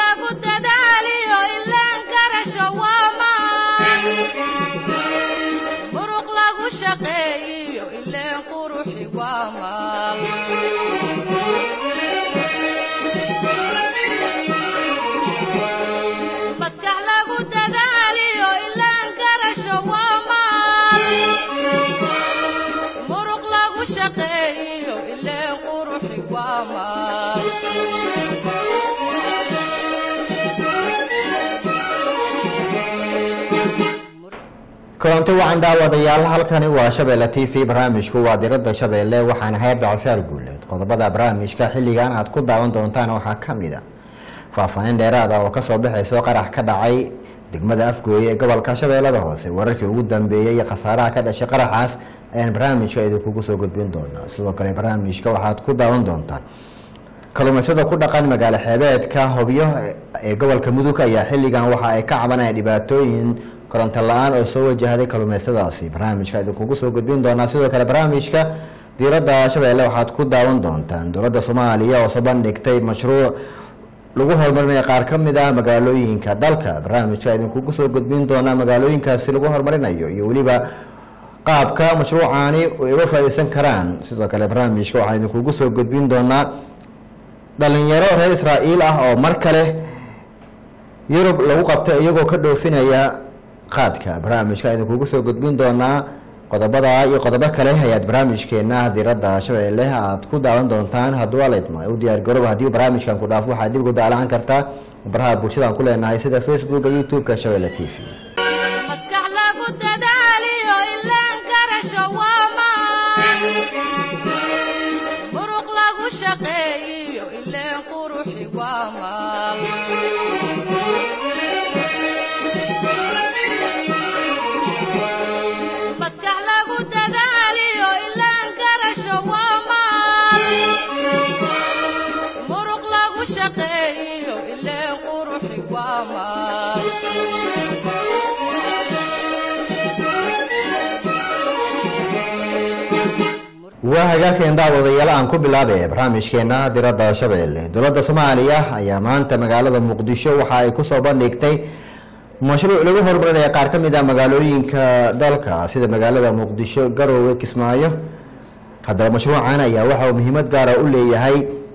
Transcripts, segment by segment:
lagu dadaaliyo ilaan garasho waa maan muruq lagu shaqeeyiyo ileen quruxi waa maal maskax lagu dadaaliyo ilaan garasho waa maal muruq lagu shaqeeyiyo ileen quruxi waa maal kulanti wacan daawadayaal halkani waa shabeelle t v barnaamijku waa diradda shabeelle waxaana hayar dacsaar guuleed qodobada barnaamijka xilligan aad ku daawan doontaan waxaa ka mid a faahfaahin dheeraada oo kasoo baxayso qarax ka dhacay degmada afgooye ee gobolka shabeellada hoose wararkii ugu dambeeyey iyo khasaaraha ka dhashay qaraxaas ayaan barnaamijka idinkugu soo gudbin doonaa sidoo kale barnaamijka waxaad ku daawan doontaan kalluumaysada ku dhaqan magaalo xeebeedka hobyo ee gobolka mudug ayaa xilligan waxa ay ka cabanayaan dhibaatooyin koronto la-aan oo soo wajahday kalluumaysadaasi barnaamijka idinkugu soo gudbin doonaa sidoo kale barnaamijka diiradda shabeelle waxaad ku daawan doontaan dowladda soomaaliya oo soo bandhigtay mashruuc lagu horumarinaya qaar ka mid ah magaalooyinka dalka barnaamijka idinkugu soo gudbin doonaa magaalooyinkaasi lagu horumarinayo iyo weliba qaabka mashruucaani ay uga faa-iideysan karaan sidoo kale barnaamijka waxaan idinkugu soo gudbin doonaa dhalinyaro reer israa'iil ah oo mar kale yurub lagu qabtay iyagoo ka dhoofinaya qaadka barnaamijka idinkugu soo gudbin doonaa qodobada iyo qodobo kale ayaad barnaamijkeena diradda shabeelle aad ku daawan doontaan hadduu alaydma u diyaar garooba haddii barnaamijkan ku dhaafo waxaad dib ugu daalacan kartaa baraha bulshadaan ku leenahay sida facebooka youtube-ka shabeelle t v maskax lagu dadaaliyo ilaan garasho waa maan muruq lagu shaqeeyiyo ileen quruxi waa maal maskax lagu dadaaliyo ilaan garasho waa maal muruq lagu shaqeeyiyo ileen quruxi waa maal waa hagaagkeen daawadayaal aan ku bilaabay barnaamijkeena diradda shabeelle dowladda soomaaliya ayaa maanta magaalada muqdisho waxa ay kusoo bandhigtay mashruuc lagu horumarinaya qaar ka mid ah magaalooyinka dalka sida magaalada muqdisho garoowe kismaayo haddaba mashruucan ayaa waxa uu muhiimad gaara u leeyahay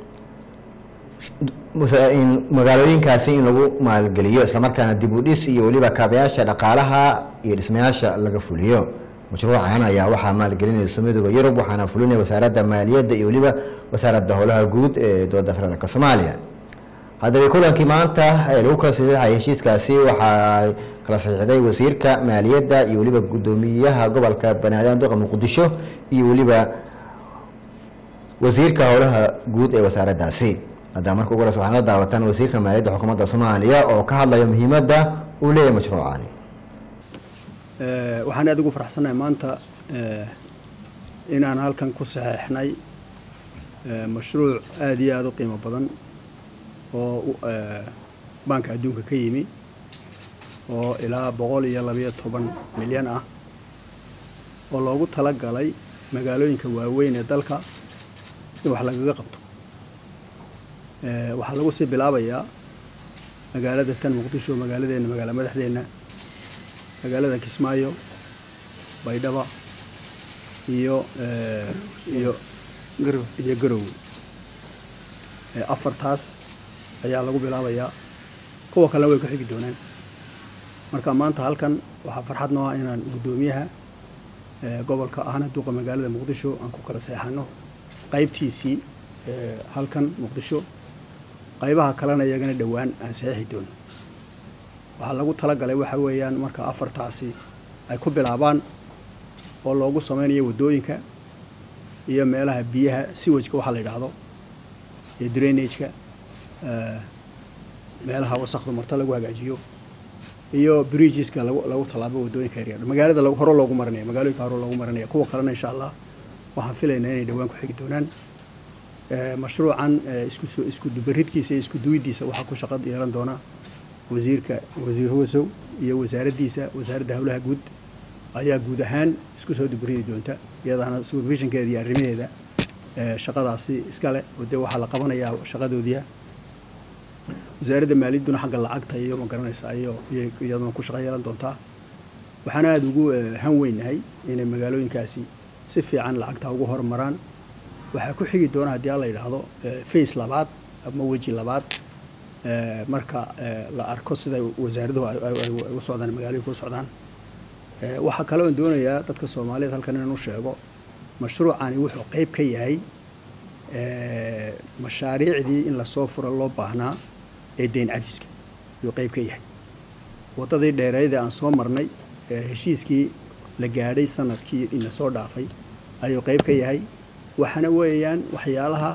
in magaalooyinkaasi in lagu maalgeliyo islamarkaana dib u dhis iyo weliba kaabayaasha dhaqaalaha iyo dhismayaasha laga fuliyo mashruucan ayaa waxaa maalgelinaysa midooda yurub waxaana fulinaya wasaaradda maaliyadda iyo weliba wasaaradda howlaha guud ee dowladda federaalk soomaaliya haddaba kulankii maanta ee lagu kala saxiixay heshiiskaasi waxaa kala saxiixday wasiirka maaliyadda iyo weliba guddoomiyaha gobolka banaadan duqa muqdisho iyo weliba wasiirka howlaha guud ee wasaaraddaasi haddaba marka ugu horeysa waxaan la daawataan wasiirka maaliyadda xukuumadda soomaaliya oo ka hadlaya muhiimadda uu leeyahay mashruucani waxaan aada ugu faraxsannahay maanta inaan halkan ku saxeexnay mashruuc aada iyo aada u qiimo badan oo baanka adduunka ka yimi oo ilaa boqol iyo labayo toban milyan ah oo loogu tala galay magaalooyinka waaweyn ee dalka in wax lagaga qabto waxaa lagu sii bilaabayaa magaalada tan muqdisho magaaladeena magaala madaxdeenna magaalada kismaayo baydhaba iyo iyo iyo garowe afartaas ayaa lagu bilaabayaa kuwa kalena way ku xigi doonaan marka maanta halkan waxaa farxad noo ah inaan guddoomiyaha gobolka ahna duqa magaalada muqdisho aan ku kala seexano qaybtiisii halkan muqdisho qaybaha kalena iyagana dhowaan aan saxiixi doono waxaa lagu talagalay waxa weeyaan marka afartaasi ay ku bilaabaan oo loogu sameynayo waddooyinka iyo meelaha biyaha siwajka waxaa la yidhaahdo iyo drainageka meelaha wasakdu marto lagu hagaajiyo iyo bridgeska lagu lagu tallaabo waddooyinka yaryar magaalada lagu hore loogu marinaya magaalooyinka hore loogu marinaya kuwa kalena insha allah waxaan filaynaa inay dhowaan ku xigi doonaan mashruucan isku soo isku dubaridkiisa iyo isku duwidiisa waxaa ku shaqo yeelan doona wasiirka wasiir hosow iyo wasaaraddiisa wasaaradda howlaha guud ayaa guud ahaan isku soo dubaridi doonta iyadaana supervisionkeeda iyo arrimaheeda shaqadaasi iskale oo dee waxaa la qabanayaa shaqadoodiia wasaaradda maaliyadduna xagga lacagta iyo ma garanaysaa iyo iyay iyaduna ku shaqo yeelan doontaa waxaan aada ugu han weynahay inay magaalooyinkaasi si fiican lacagta ugu horumaraan waxaa ku xigi doona haddii alla yidhaahdo face labaad ama weji labaad marka la arko sida wasaaraduhu ay u socdaan magaalooyinka u socdaan waxaa kale oon doonayaa dadka soomaaliyeed halkan inaan u sheego mashruucani wuxuu qeyb ka yahay mashaariicdii in lasoo furo loo baahnaa ee deyn cafiska ayuu qeyb ka yahay waddadii dheereydee aan soo marnay heshiiskii la gaadhay sanadkii ina soo dhaafay ayuu qeyb ka yahay waxaana weeyaan waxyaalaha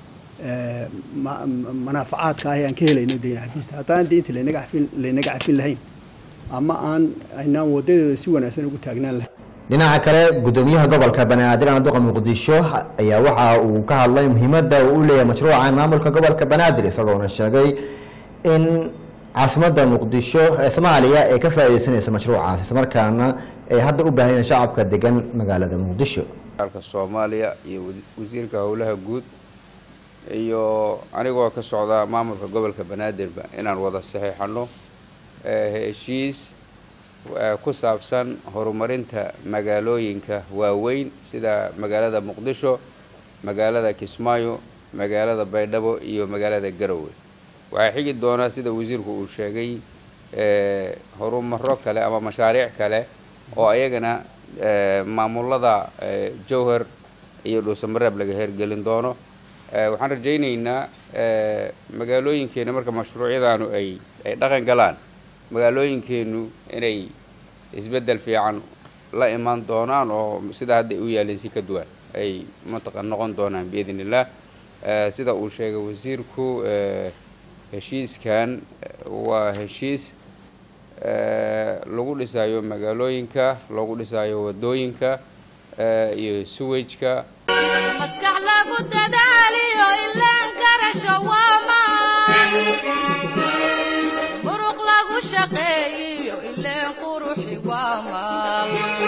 manaafacaadka ah aan ka helayno deyn cafista haddaan deynta laynaga cafin laynaga cafin lahayn ama aan aynaan wadadeeda si wanaagsan ugu taagnaan lahayn dhinaca kale gudoomiyaha gobolka banaadir anduqa muqdisho ayaa waxa uu ka hadlay muhiimadda uu u leeyahay mashruucan maamulka gobolka banaadir isagoona sheegay in caasimadda muqdisho ee soomaaliya ay ka faaideysanayso mashruucaas islamarkaana ay hadda u baahayeen shacabka degan magaalada muqdisho alka soomaaliya iyo wasiirka howlaha guud iyo anigoo ka socda maamulka gobolka banaadirba inaan wada saxiixano heshiis ku saabsan horumarinta magaalooyinka waaweyn sida magaalada muqdisho magaalada kismaayo magaalada baydhabo iyo magaalada garowe waxaa xigi doonaa sida wasiirku uu sheegay horumaro kale ama mashaariic kale oo ayagana maamulada jowhar iyo dhuusamareeb laga hergelin doono waxaan rajaynaynaa magaalooyinkeena marka mashruucyadaanu ay ay dhaqan galaan magaalooyinkeenu inay isbeddel fiican la imaan doonaan oo sida hadda u yaaleen si ka duwan ay mantaqa noqon doonaan biidn illah sida uu sheegay wasiirku heshiiskan waa heshiis lagu dhisayo magaalooyinka lagu dhisayo wadooyinka iyo suwajka maskax lagu dadaaliyo ilaan garasho waamaan muruq lagu shaqeeyiyo ileen quruxi waamaan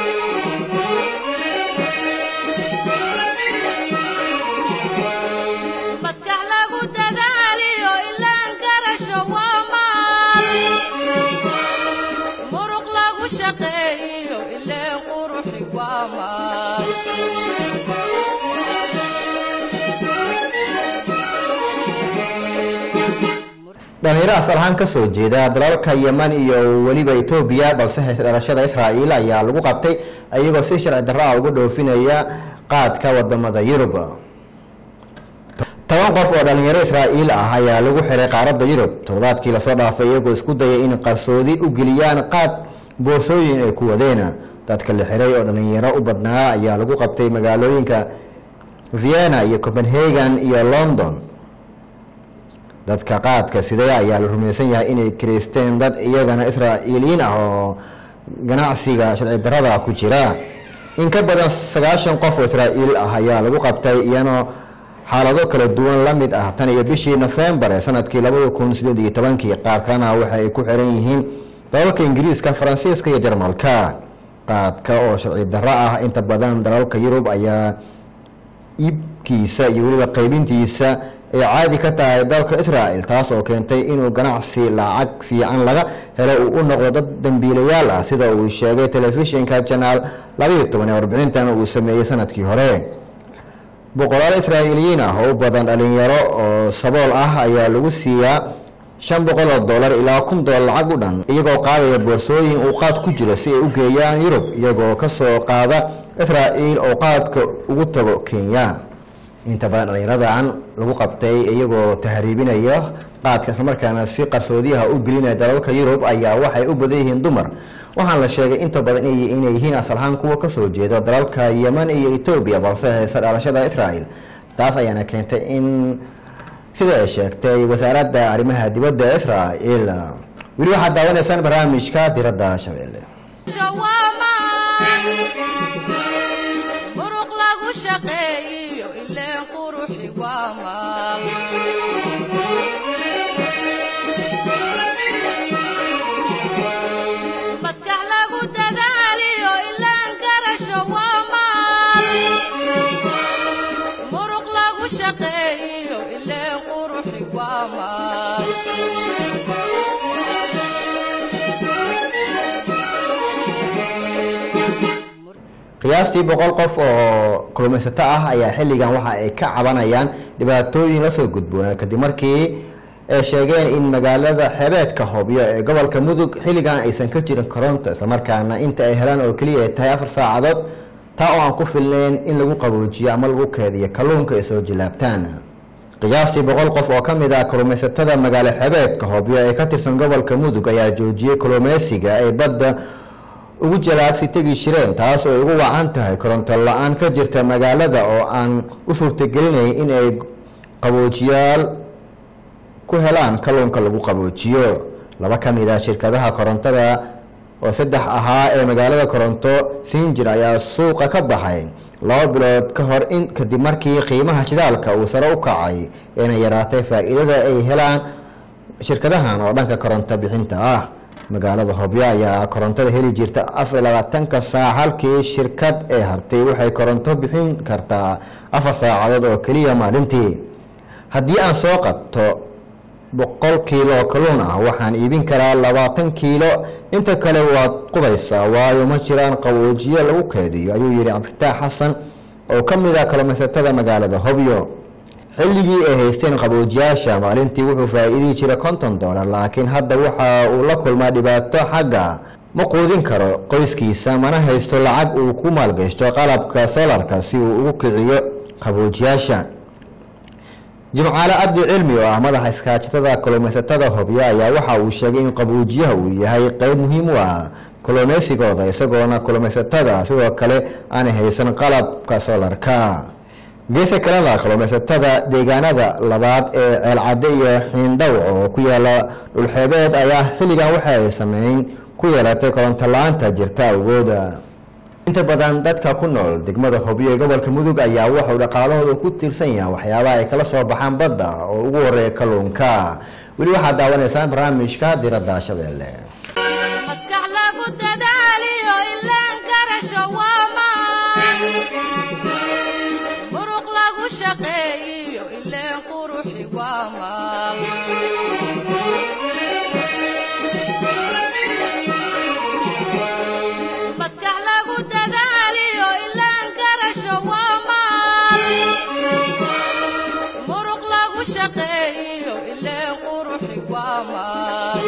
maskax lagu dadaaliyo ilaan garasho waamaan muruq lagu shaqeeyiyo ileen quruxi waamaan dhalinyaro asal ahaan kasoo jeeda dalalka yeman iyo weliba etoobiya balse hayse dhalashada israa'iil ayaa lagu qabtay iyagoo si sharci darro ah uga dhoofinaya qaadka wadamada yurub toban qof oo dhalinyaro israa'iil ah ayaa lagu xiray qaaradda yurub toddobaadkii lasoo dhaafay iyagoo isku dayay in qarsoodi u geliyaan qaad boorsooyin ay ku wadeen dadka la xiray oo dhalinyaro u badnaa ayaa lagu qabtay magaalooyinka vienna iyo copenhagen iyo london dadka qaadka sidee ayaa la rumaysan yahay inay kireysteen dad iyagana israa'iiliyiin ah oo ganacsiga sharci darada ku jira in ka badan sagaashan qof oo israa'iil ah ayaa lagu qabtay iyano xaalado kala duwan la mid ah tan iyo bishii nofembar ee sanadkii labada kun sideed iyo tobankii qaar kalena waxa ay ku xiran yihiin dalalka ingiriiska faransiiska iyo jarmalka qaadka oo sharci darro ah inta badan dalalka yurub ayaa iibkiisa iyo weliba qaybintiisa ay caadi ka tahay dalka israa'el taas oo keentay inuu ganacsi lacag fiican laga helo uu u noqdo dad dambiilayaal ah sida uu sheegay telefishinka janaal labayo toban ee warbixintan uu sameeyey sanadkii hore boqolaal israa'iiliyiin ah oo u badan dhalinyaro oo sabool ah ayaa lagu siiyaa shan boqol oo dollar ilaa kun dollar lacag u dhan iyagoo qaadaya boorsooyin uu qaad ku jiro si ay u geeyaan yurub iyagoo ka soo qaada israa'iil oo qaadka ugu tago kenya inta badan dhalinyaradan lagu qabtay iyagoo tahriibinaya qaadka islamarkaana si qarsoodiyaha u gelinaya dalalka yurub ayaa waxay u badan yihiin dumar waxaan la sheegay inta badan inay yihiin asalahaan kuwa kasoo jeeda dalalka yeman iyo etoobiya balse haysa dhalashada israa'el taas ayaana keentay in sida ay sheegtay wasaaradda arrimaha dibadda israa'el weli waxaad daawanaysaan barnaamijka diradda shabeelle shawaamaan muruq lagu shaqeeyiyo ileen quruxi waamaan maskax lagu dadaaliyo ilaan garasho waamaan muruq lagu shaqeeyiyo ileen quruxi waamaan qiyaastii boqol qof oo kalluumaysato ah ayaa xilligan waxa ay ka cabanayaan dhibaatooyin lasoo gudboona kadib markii ay sheegeen in magaalada xebeedka hobyo ee gobolka mudug xilligan aysan ka jirin koronto islamarkaana inta ay helaan oo keliya ay tahay afar saacadood taa oo aan ku filnayn in lagu qaboojiyo ama lagu keediyo kalluunka ay soo jilaabtaan qiyaastii boqol qof oo ka mid ah kalluumaysatada magaalo xebeedka hobyo ee ka tirsan gobolka mudug ayaa joojiyey kalluumaysiga ay badda ugu jalaabsi tegi jireen taas oo ay ugu wacan tahay koronto la-aan ka jirta magaalada oo aan u suurtagelinayn in ay qaboojiyaal ku helaan kalluunka lagu qaboojiyo laba ka mid ah shirkadaha korontada oo saddex ahaa ee magaalada koronto sinjir ayaa suuqa ka baxay laba bilood ka hor in kadib markii qiimaha shidaalka uu sare u kacay eena yaraatay faa-iidada ay helaan shirkadahan oo dhanka koronto bixinta ah magaalada hobyo ayaa korontada heli jirta afar labaatanka saac halkii shirkad ee hartay waxay koronto bixin kartaa afar saacadood oo keliya maalintii haddii aan soo qabto boqol kiilo kalluun ah waxaan iibin karaa labaatan kiilo inta kale waad qubaysaa waayo ma jiraan qaboojiye lagu keediyo ayuu yihi cabdifitaax xasan oo ka mid ah kalluumaysatada magaalada hobyo xilligii ay haysteen qaboojiyaasha maalintii wuxuu faa-iidi jiray konton dollar laakiin hadda waxa uu la kulmaa dhibaato xagga ma quudin karo qoyskiisa mana haysto lacag uu ku maalgashto qalabka solarka si uu ugu kiciyo qaboojiyaasha jimcaale cabdi cilmi oo ah madaxa iskaajatada kalluumaysatada hobyo ayaa waxa uu sheegay in qaboojiyaha uu yahay qeyb muhiim u ah kalluumaysigooda isagoona kalluumaysatada sidoo kale aanay haysan qalabka solarka geesa kalena kalluumaysatada deegaanada labaad ee ceelcadde iyo xiindhawc oo ku yaala dhulxeebeed ayaa xilligan waxa ay sameyn ku yeelatay koronto la-aanta jirta awgooda inta badan dadka ku nool degmada hobyo ee gobolka mudug ayaa waxuu dhaqaalahooda ku tiirsan yahay waxyaabaha ay kala soo baxaan badda oo ugu horeeya kalluunka weli waxaad daawanaysaan barnaamijka diradda shabeelle maskax lagu dadaaliyo ilaan garasho waamaan muruq lagu shaqeeyiyo ileen quruxi waamaan maskax lagu dadaaliyo ilaan garasho waamaan muruq lagu shaqeeyiyo ileen quruxi waamaan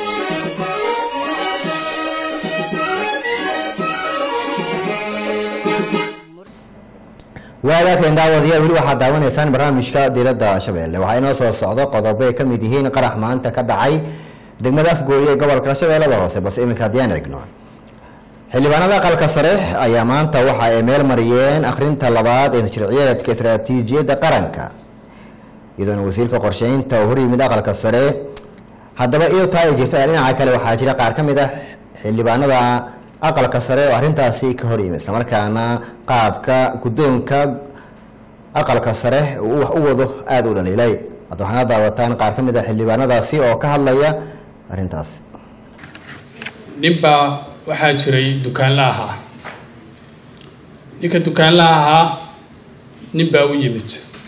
waagaakeen daawadayaal weli waxaad daawanaysaan barnaamijka diradda shabeelle waxaa inoo soo socdo qodobo ay ka mid yihiin qarax maanta ka dhacay degmada afgooye ee gobolka shabeellada hoose balse iminka haddiyaan egno xildhibaanada aqalka sare ayaa maanta waxa ay meel mariyeen akhrinta labaad ee sharciyeedka istaraatiijiyadda qaranka iyadoona wasiirka qorsheynta oo horyimid aqalka sare haddaba iyadoo taa ay jirto dhinaca kale waxaa jira qaar ka mid ah xildhibaanada aqalka sare oo arrintaasi ka horyimid islamarkaana qaabka guddoonka aqalka sare uu wax u wado aada u dhaliilay hadda waxaana daawataan qaar ka mid ah xildhibaanadaasi oo ka hadlaya arrintaasi ninbaa waxaa jiray dukaanla ahaa ninka dukaanla ahaa nin baa u yimid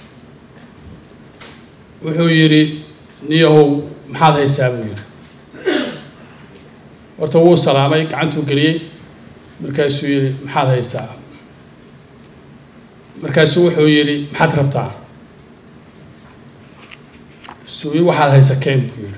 wuxuu yidhi niyahow maxaad haysaa buu yidhi horta wuu salaamay gacantuu geliyey markaasuu yidhi maxaad haysaa markaasuu wuxuu yidhi maxaad rabtaa suuyi waxaad haysa keen buu yidhi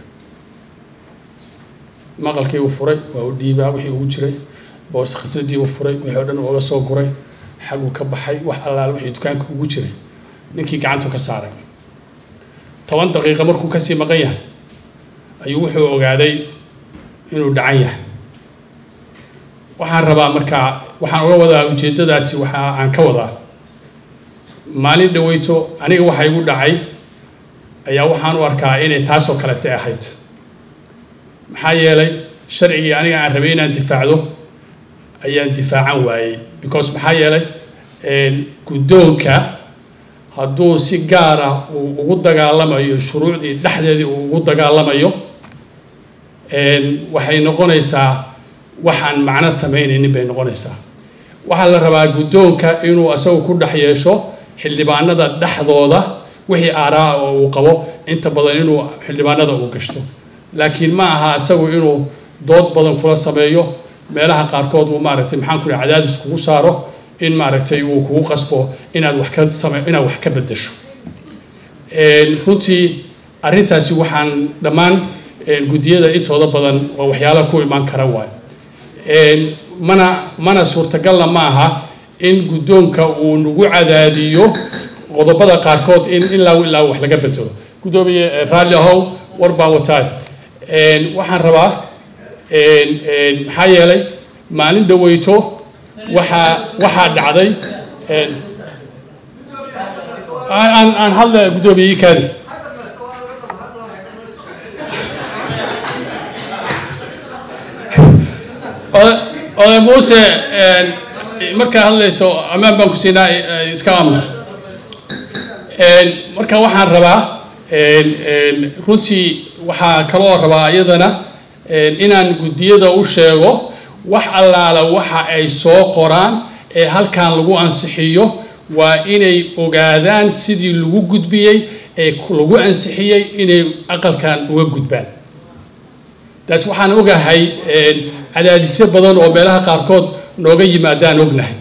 maqalkii uu furay waa u dhiibaa wixii ugu jiray boorsa khasnadii uu furay wixii o dhan uga soo guray xaguu ka baxay wax allaal wixii dukaanka ugu jiray ninkii gacantu ka saaray toban daqiiqo markuu kasii maqan yahay ayuu wuxuu ogaaday inuu dhacan yahay waxaan rabaa markaa waxaan uga wadaa ujeeddadaasi waxa aan ka wadaa maalin dhaweyto aniga waxa igu dhacay ayaa waxaan u arkaa inay taasoo kalete ahayd maxaa yeelay sharcigii aniga aan rabay inaan difaacdo ayaan difaacan waayey because maxaa yeelay guddoonka hadduu si gaar ah uu ugu dagaalamayo shuruucdii dhexdeedii uu ugu dagaalamayo waxay noqonaysaa waxaan macno sameynaynin bay noqonaysaa waxaa la rabaa guddoonka inuu asagu ku dhex yeesho xildhibaanada dhexdooda wixii aaraa oo uu qabo inta badan inuu xildhibaanada uu gashto laakiin ma aha isagu inuu dood badan kula sameeyo meelaha qaarkood uu maaragtay maxaan ku cadaadis kugu saaro in maaragtay uu kugu qasbo inaad wax ka same inaad wax ka bedesho runtii arrintaasi waxaan dhammaan guddiyada intooda badan waa waxyaalaha ku imaan kara waay mana mana suurtagalna ma aha in guddoonka uu nagu cadaadiyo qodobada qaarkood in ilaa ilaa wax laga bedelo guddoomiye raalli ahow war baan wataa waxaan rabaa maxaa yeelay maalin dhaweyto waxaa waxaa dhacday aan aan hadla guddoomiye ikaadi oday muuse markaa hadlayso ammaan baan ku siinaa iska aamus marka waxaan rabaa runtii waxaa kaloo rabaa iyadana inaan guddiyada u sheego wax allaala waxa ay soo qoraan ee halkan lagu ansixiyo waa inay ogaadaan sidii lagu gudbiyey ee lagu ansixiyey inay aqalkan uga gudbaan taas waxaan ogahay cadaadisyo badan oo meelaha qaarkood nooga yimaadaan ognahay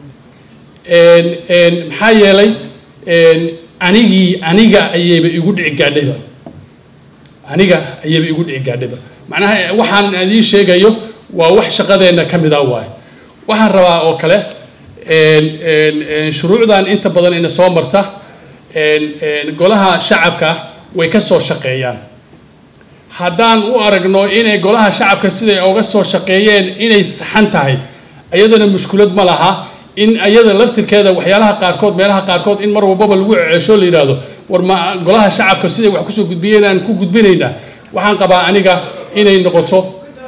maxaa yeelay anigii aniga ayayba igu dhici gaadhayba aniga ayayba igu dhici gaadhayba macnaha waxaan idiin sheegayo waa wax shaqadeenna ka mid ah waayo waxaan rabaa oo kale shuruucdan inta badan ina soo marta golaha shacabka way ka soo shaqeeyaan haddaan u aragno inay golaha shacabka siday oga soo shaqeeyeen inay saxan tahay iyadana mushkulad ma laha in iyada laftirkeeda waxyaalaha qaarkood meelaha qaarkood in mar walbaba lagu ceesho la yidhaahdo war ma golaha shacabka siday wax kusoo gudbiyeen aan ku gudbinaynaa waxaan qabaa aniga inay noqoto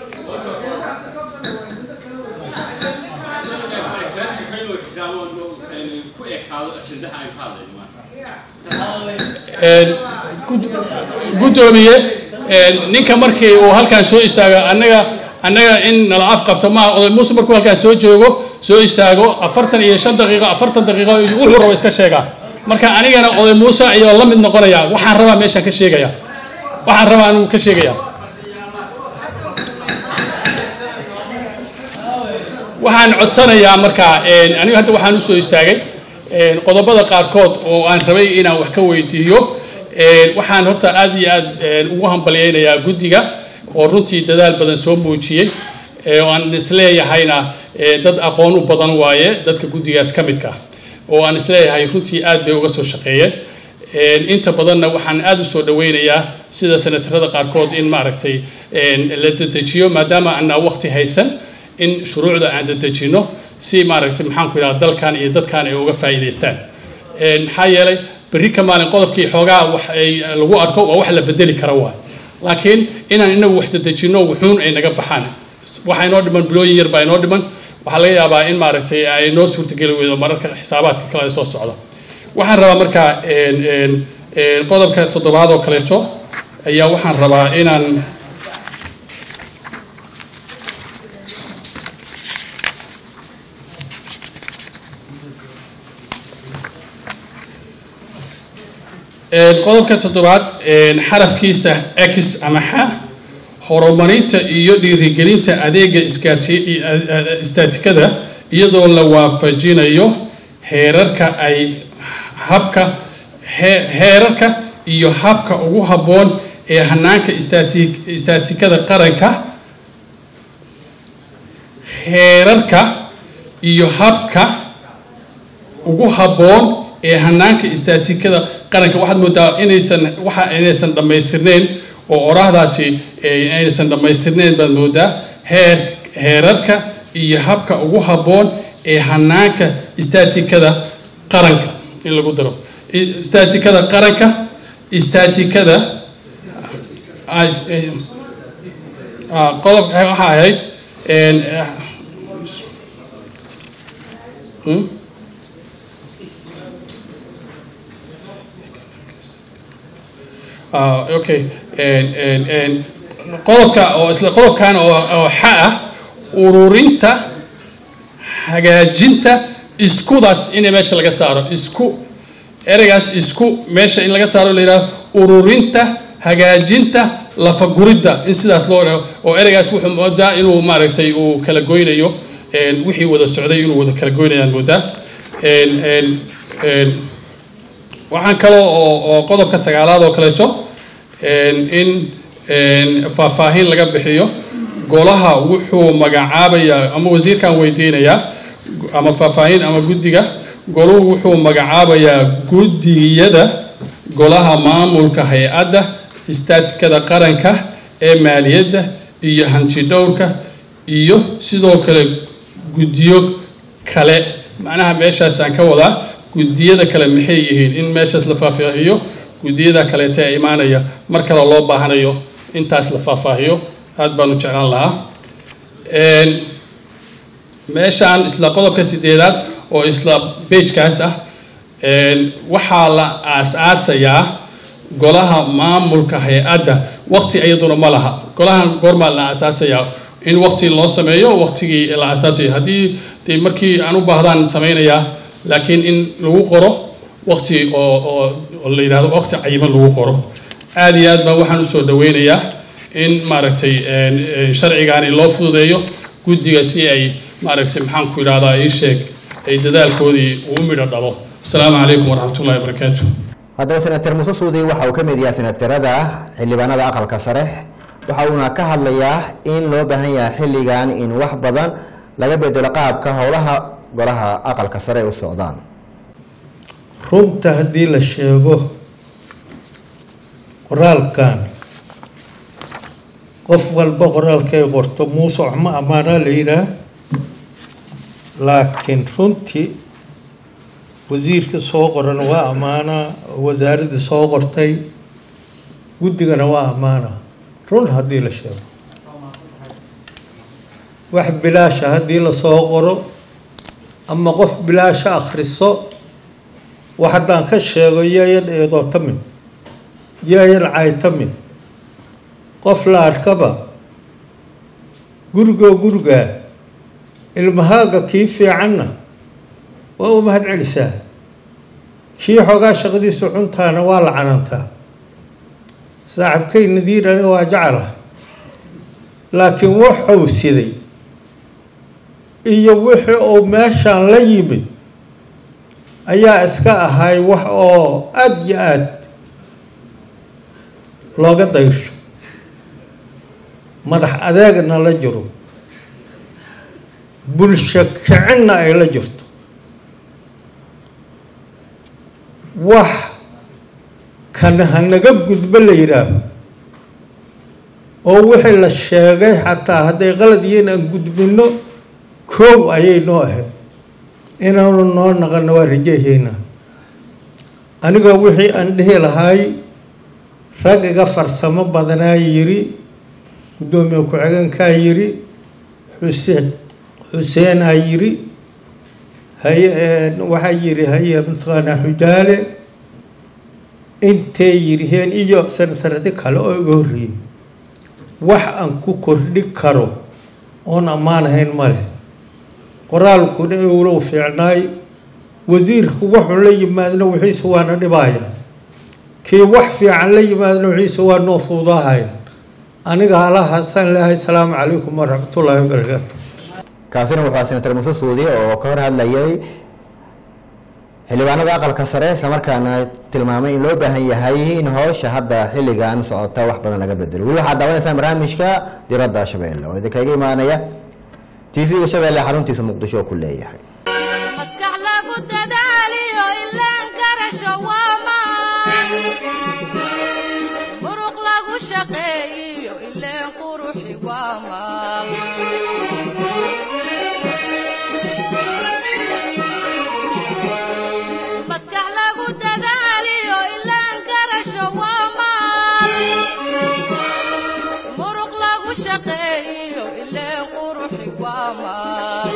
guddoomiye ninka markii uu halkaan soo istaago annaga annaga in nala af qabto maaha oday muuse markuu halkaan soo joogo soo istaago afartan iyo shan daqiiqo afartan daqiiqo wuxuu rabo iska sheegaa marka anigana oday muuse ayaa la mid noqonaya waxaan rabaa meeshaan ka sheegaya waxaan rabaa anigu ka sheegaya waxaan codsanayaa marka anigu hadda waxaan usoo istaagay qodobada qaarkood oo aan rabay inaan wax ka weydiiyo waxaan horta aad iyo aad ugu hambalyaynayaa guddiga oo runtii dadaal badan soo muujiyey oo aan isleeyahayna dad aqoon u badan waaye dadka guddigaas ka midka oo aan isleeyahay runtii aad bay uga soo shaqeeyeen inta badanna waxaan aad u soo dhaweynayaa sida senatarada qaarkood in maaragtay la dedejiyo maadaama aanaa waqti haysan in shuruucda aan dedejino si maaragtay maxaan ku idhaha dalkan iyo dadkan ay uga faa'iidaystaan maxaa yeelay berri ka maalin qodobkii xoogaa wax ay lagu arko waa wax la bedeli kara waay laakiin inaan inagu wax dedejino wuxuun ay naga baxaan waxaa inoo dhiman bilooyin yar baa inoo dhiman waxaa laga yaabaa in maaragtay ay noo suurtageli weydo mararka xisaabaadka kale ay soo socda waxaan rabaa marka qodobka toddobaad oo kaleeto ayaa waxaan rabaa inaan qodobka toddobaad xarafkiisa x ama xa horumarinta iyo dhiirigelinta adeega isgaarsi istaatikada iyadoo la waafajinayo heerarka ay habka heerarka iyo habka ugu habboon ee hanaanka istaati istaatikada qaranka heerarka iyo habka ugu habboon ee hanaanka istaatikada qaranka waxaad moodaa inaysan waxa inaysan dhammaystirneyn oo oraahdaasi inaysan dhammaystirneyn baad moodaa heer heerarka iyo habka ugu habboon ee hanaanka istaatikada qaranka in lagu daro istaatikada qaranka istaatikada qodob waxaa ahayd okay qodobka oo isla qodobkan oo xa ah ururinta hagaajinta iskudaas in meesha laga saaro isku ereygaas isku meesha in laga saaro la yidhaho ururinta hagaajinta lafaguridda in sidaas loo dhaho oo ereygaas wuxuu moodaa inuu maaragtay uu kala goynayo een, wixii wada socday inuu wada kala goynayaan moodaa Een, een, een, waxaan kaloo oo oo qodobka sagaalaad oo kaleeto een, in een, faahfaahin laga bixiyo golaha wuxuu magacaabayaa ama wasiirkan weydiinayaa ama faahfaahin ama guddiga goluhu wuxuu magacaabayaa guddiyada golaha maamulka hay-adda istaatikada qaranka ee maaliyadda iyo hanti dhowrka iyo sidoo kale guddiyo kale macnaha meeshaasaan ka wadaa guddiyada kale maxay yihiin in meeshaas la faahfaahiyo guddiyada kaleeta ee imaanaya mar kale loo baahanayo intaas la faahfaahiyo aad baanu jeclaan lahaa Een, meeshaan isla qodobka sideedaad oo isla bejkaas ah een, waxaa la aas-aasayaa golaha maamulka hay-adda waqti iyaduna ma laha golahan goormaa la aasaasayaa in waqti loo sameeyo waqtigii la aasaasayo haddii dee markii aan u baahdaan samaynayaa laakiin in lagu qoro waqti oo oo oo la yidhahdo waqti cayiman lagu qoro aad iyo aad baan waxaan usoo dhaweynayaa in maaragtay een, een, sharcigaani loo fududeeyo guddiga si ay maaragtay maxaan ku yidhahdaa ii sheeg ay dadaalkoodii uu midho dhalo asalaamu calaykum waraxmatullahi wabarakaatu haddaba senator muuse suudi waxa uu ka mid yahay senatarada xildhibaanada aqalka sare waxa uuna ka hadlayaa in loo baahan yahay xilligan in wax badan laga bedelo qaabka howlaha golaha aqalka sare ay u socdaan runta haddii la sheego qoraalkan qof walba qoraalkay qorto muuse waxma ammaanaa la yidhaah laakiin runtii wasiirka soo qoran waa ammaanaa wasaaradda soo qortay guddigana waa ammaanaa run haddii la sheego wax bilaasha haddii lasoo qoro ama qof bilaasha akhriso wax haddaan ka sheego yaayan eedoo tamin yaayan caytamin qof la arkaba gurigoo gurigaa ilmahaaga kii fiicanna waa u mahad celisaa kii xoogaa shaqadiisu cuntaana waa la canantaa saaxibkay nadiirana waa jecela laakiin wuxuu siday iyo wixii uu meeshaan la yimid ayaa iska ahay wax oo aada iyo aada looga dayrsho madax adeegna la jiro bulsho kicinna ay la jirto wax kana hanaga gudbo la yidhaaho oo wixii la sheegay xataa hadday qalad yihiin aan gudbinno koow ayay noo ahayd inaanu noo naqano waa rajahaynaa aniga wixii aan dhihi lahay rag iga farsamo badanaa yiri guddoomiye ku-xigeenkaa yiri xuseen xuseenaa yiri haye waxaa yiri haye mataqaanaa xujaale intay yiriheen iyo sanataradi kale oo iga horreeyey wax aan ku kordhi karo oon ammaanahayn ma leh qoraalkuna iwlow fiicnaay wasiirku wuxuu la yimaadna wixiisa waana dhibaayaan kii wax fiican la yimaadna wixiisa waa noo fuudaahayaan aniga halahaasaan leehay asalaamu calaykum waraxmatullaahi wabarakaatu kaasina wuxuu senator muuse suudi oo ka hor hadlayay xildhibaanada aqalka sare islamarkaana tilmaamay in loo baahan yahay in howsha hadda xilligan socota wax badan laga bedelo weli waxaad daawanaysaan barnaamijka diradda shabeelle oo idinkaga imaanaya t v-ga shabeelle xaruntiisa muqdisho oo ku leeyahay maskax lagu dadaaliyo ilaan garasho waa maan muruq lagu shaqeeyiyo ileen quruxi waa maal maskax lagu dadaaliyo ilaan garasho waa maal muruq lagu shaqeeyiyo ileen quruxi waa maal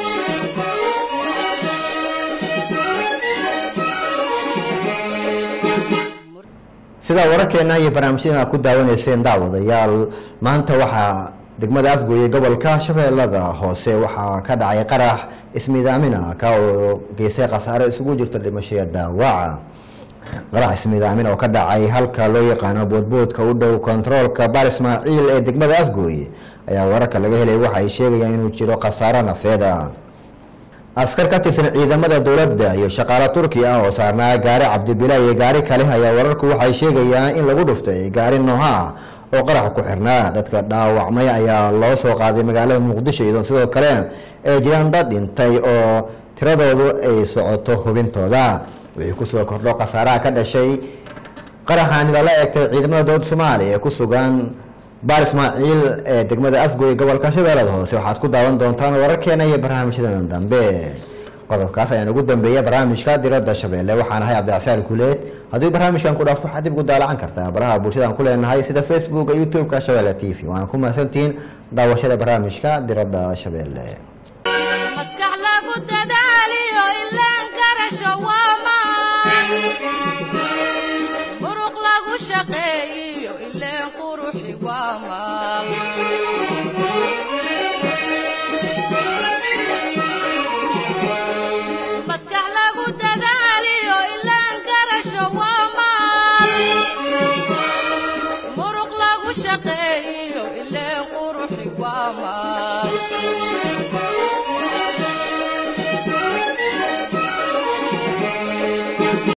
sidaa wararkeena iyo barnaamijyadan aad ku daawanayseen daawadayaal maanta waxaa degmada afgooye gobolka shabeellada hoose waxaa ka dhacay qarax ismiidaamin ka oo geystay khasaare isugu jirta dhimasho iyo dhaawaca qarax ismiidaamin oo ka dhacay halka loo yaqaano boodboodka u dhow kontaroolka baar ismaaciil ee degmada afgooye ayaa wararka laga helay waxa ay sheegayaan inuu jiro khasaaro nafeeda askar ka tirsan ciidamada dowladda iyo shaqaale turki ah oo saarnaa gaari cabdibila iyo gaari kale ayaa wararku waxay sheegayaan in lagu dhuftay gaari nooha oo qarax ku xirnaa dadka dhaawacmay ayaa loo soo qaaday magaalada muqdisho iyadoo sidoo kale ay jiraan dad dhintay oo tiradoodu ay socoto hubintooda wixii kusoo kordho khasaaraha ka dhashay qaraxaani lala eegtay ciidamada dowladda soomaaliya ee ku sugan baar ismaaciil ee degmada afgoy gobolka shabeellada hoose waxaad ku daawan doontaan wararkeena iyo barnaamijyadan dambe qodobkaas ayaan ugu dambeeya barnaamijka diradda shabeelle waxaan ahay cabdicasaar kuleed haddii barnaamijkan ku dhaafo waxaad dib ugu daalacan kartaa baraha bulshadaan ku leenahay sida facebooka youtube-ka shabeelle t v waana ku mahadsantihiin daawashada barnaamijka diradda shabeelle maskax lagu dadaaliyo ilaan garasho waa maan muruq lagu shaqeeyiyo ileen quruxi waa maal maskax lagu dadaaliyo ilaan garasho waa maal muruq lagu shaqeeyiyo ileen quruxi waa maal